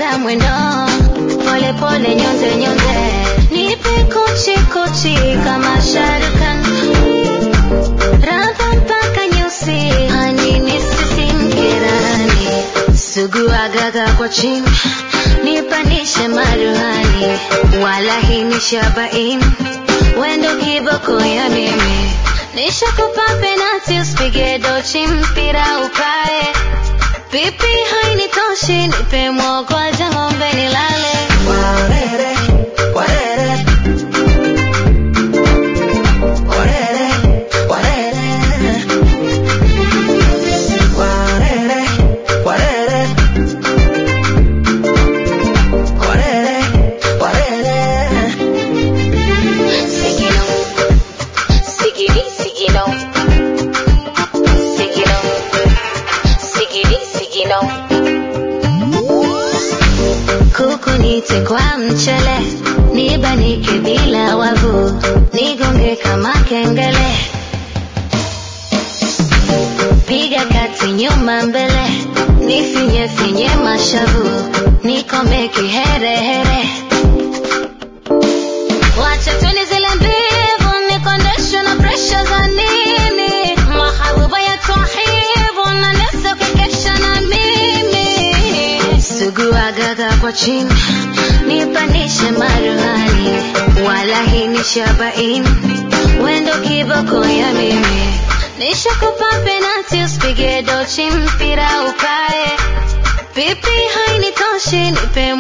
ongeza mwendo pole pole nyonze nyonze nipe kuchi kuchi kama sharukan radha mpaka nyusi hani nisisimke rani sugua gaga kwa chini nipanishe maruhani wala hii ni shabain wendo kiboko ya mimi nishakupa penati usipige dochi mpira ukae pipi hainitoshi nipe mwogwaja ng'ombe nilale Warere, warere. Warere, warere. Warere, warere. Warere, warere. Sigino, sigidi, sigino, sigino, sigidi, sigino. Kuku nite kwa mchele, nibanike bila wavu, nigonge kama kengele. Piga kati nyuma mbele, nifinye finye mashavu, nikome kiherehere. Wacha tuni zile mbivu, nikondeshwe na presha za nini? Mahabuba ya twahibu, na nesa kukesha na mimi. Sugua gaga kwa chini, nipanishe maruhani, wala hii ni shabain, wendo kiboko ya mimi. Nishakupa penati, usipige dochi mpira ukae, pipi hainitoshi, nipe